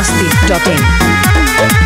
biharmasti.in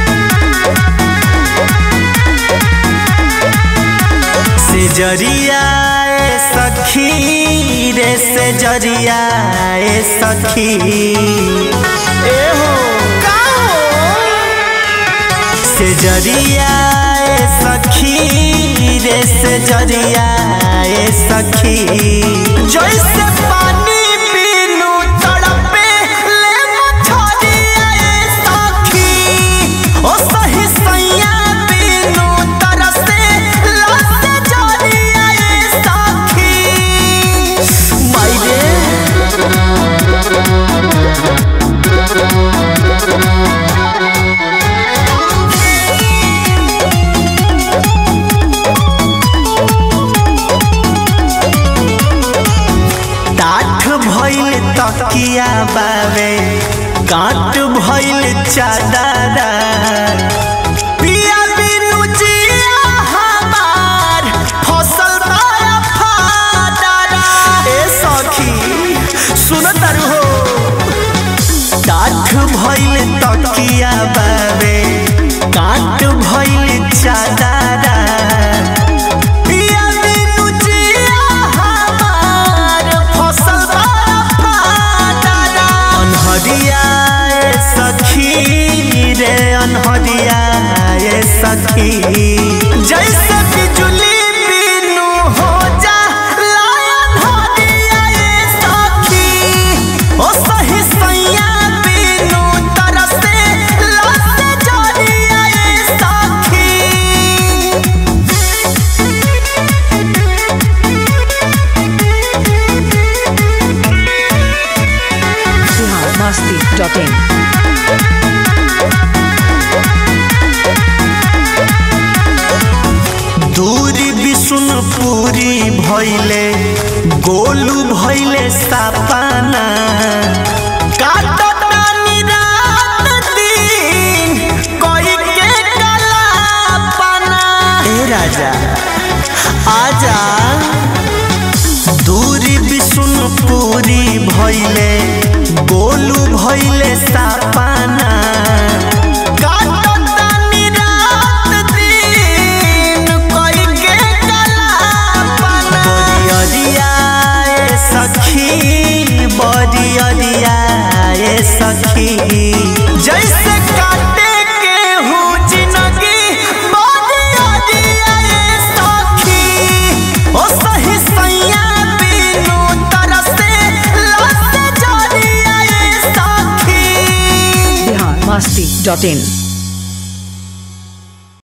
से जरिया ए सखी रे से जरिया ए सखी ए हो का हो से जरिया ए सखी रे से जरिया ए सखी जैसे पानी पीनू तड़पे ले मछरिया ए सखी ओ सही सैया पीनू तरसे लसे जरिया ए सखी मायरे टाठ भइल तकिया बावे काट भइल चादरा पिया बिनु जिया हमार फसल बाया फादरा ए सखी सुन तारू हो टाठ भइल तकिया बावे काट भइल चादरा पिया बिनु जिया हमार फसल बाया फादरा अनहरिया ए सखी रे अनहरिया ए सखी जैसे बिजुली बिनु हो जा लायन हरिया ए सखी ओ सही सैया बिनु तरसे लसे जरिया ए सखी biharmasti.in दूरी विष्णुपुरी भैले गोलू भैले सापाना काटतानी रात दिन कोई के कलापना ए राजा आजा दूरी विष्णुपुरी भैले गोलू भैले सापाना काटतानी रात दिन कोई के कलापना बरियरिया ए सखी बरियरिया ए सखी जैसे काटे के हूँ जिंदगी बरियरिया ए सखी ओ सही सैया बिनु तरसे लसे जरिया ए सखी biharmasti.in